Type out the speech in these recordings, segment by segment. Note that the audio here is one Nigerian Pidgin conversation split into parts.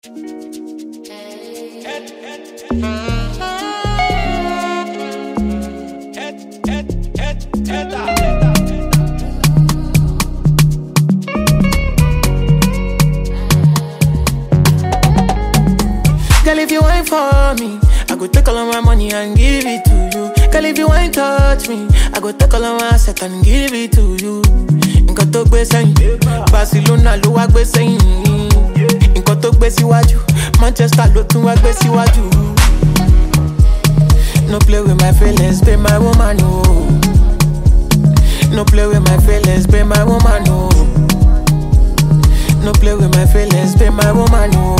Girl, if you ain't for me, I go take all of my money and give it to you. Girl, if you ain't touch me, I go take all of my asset and give it to you. Nǹkan tó gbé sẹ́yìn, Barcelona ló wá gbé sẹ́yìn. Nǹkan tó gbé síwájú, Manchester ló tún wá gbé síwájú. No play with my feelings, be my woman, no. No play with my feelings, be my woman, no. No play with my feelings, be my woman, no.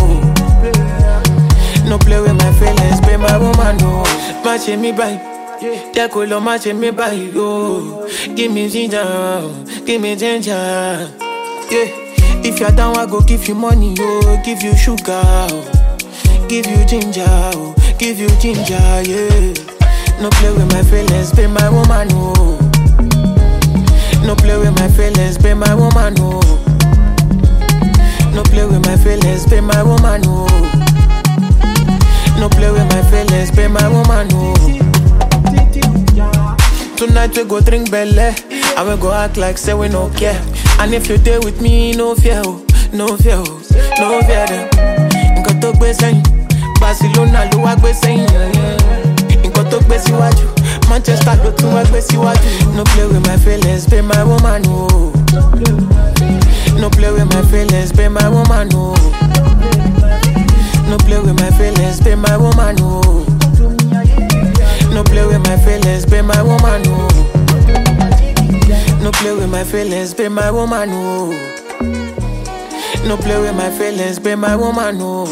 No play with my feelings, be my woman, no. Má ṣe mí báyìí, jẹ́ kó lọ má ṣe mí báyìí, oh. Give me ginger, give me ginger, yeah. If you're down, I go give you money, oh. Give you sugar, oh. Give you ginger, oh. Give you ginger, yeah. No play with my feelings, be my woman, no. No play with my feelings, be my woman, no. No play with my feelings, be my woman, no. No play with my feelings, be my woman, no. Tonight we go drink belle, and we go act like say we no care. And if you there with me, no fear, oh, no fear, oh, no fear them. Nǹkan tó gbé sẹ́yìn, Barcelona ló wá gbé sẹ́yìn. Nǹkan tó gbé síwájú, Manchester ló tún wá gbé síwájú. No play with my feelings, be my woman, no. No play with my feelings, be my woman, no. No play with my feelings, be my woman, no. No play with my feelings, be my woman, no. No play with my feelings, be my woman, no. No play with my feelings, be my woman, no.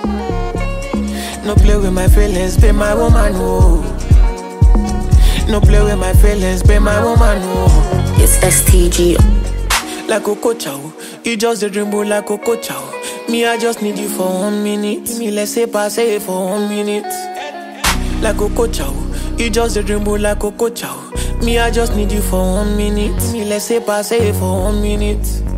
No play with my feelings, be my woman, no. No play with my feelings, be my woman, no. It's STG. like Coco Chow. You just a dream boy like Coco Chow. Me, I just need you for one minute. Me, let's say pass it for one minute. Like Coco Chow. You just a dream boy like Coco Chow. Me, I just need you for one minute. Me, let's say pass it for one minute.